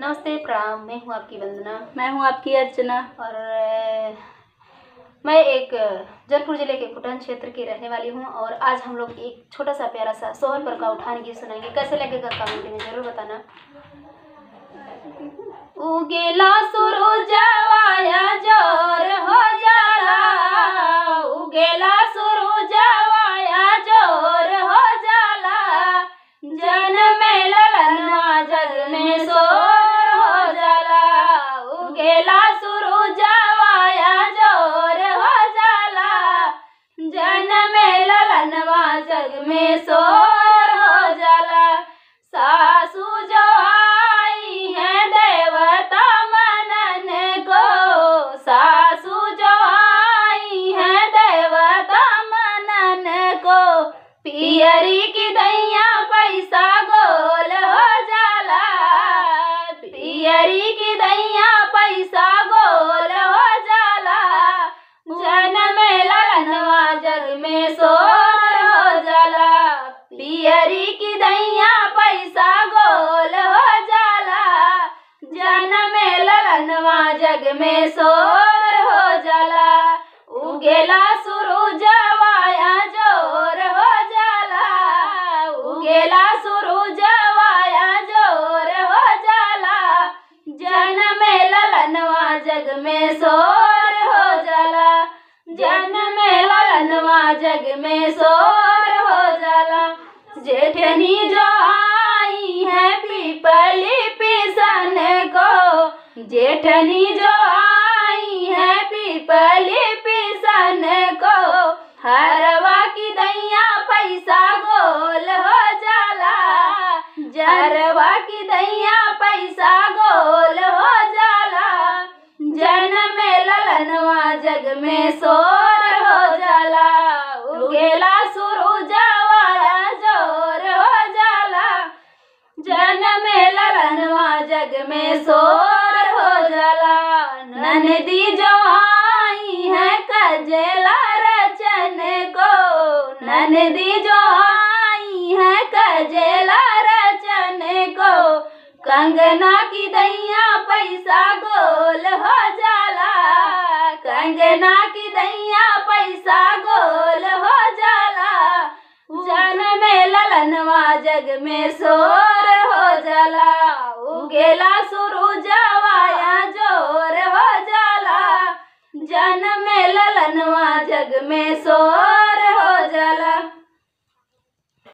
नमस्ते प्रणाम मैं हूँ आपकी वंदना मैं हूँ आपकी अर्चना और अ, मैं एक अ, जौनपुर जिले के कुटन क्षेत्र की रहने वाली हूँ और आज हम लोग एक छोटा सा प्यारा सा सोहर पर का उठान गीत सुनाएंगे कैसे लगेगा कमेंट में जरूर बताना उगेला सुरुजवाया जोर हो जाला उगेला सुरुजवाया जोर हो जाला जन में ललना जग में सोर हो जाला उगेला सुरुजवाया जोर हो जाला जन में ललनवा जग में सोर हो जाला सासू जो आई है देवता मनन को सासू जो आई है देवता मनन को पियरी की दैया पैसा गोल हो जाला पियरी की दैया पैसा गोल हो जाला जन में ललनवा जग में सोर हो जाला पियरी की दैया पैसा गोल हो जाला जन में ललनवा जग में सोर हो जाला उगेला सुरुजवाया जोर हो जाला उगेला सुरुजवाया जोर हो जाला जन में ललनवा जग में सोर हो जाला जन में ललनवा जग में सोर हो जाला जेठनी जो आई है पीपली पिसन को जेठनी जो आई है पीपली पिसन को हरवा की दैया पैसा गोल हो जाला जरवा की दैया पैसा गोल हो जाला जन में ललनवा जग में सोर हो जाला उगेला सुरुजवाया जोर हो जाला जन में ललनवा जग में सोर हो जाला ननदी जो आई है कजला रचन को ननदी जो आई है कजला रचन को कंगना की दैया पैसा गोल हो जाला कंगना की दैया पैसा गोल हो जाला जन में ललनवा जग में सोर हो जाला उगेला सुरुजवाया जोर हो जाला जन में ललनवा जग में सोर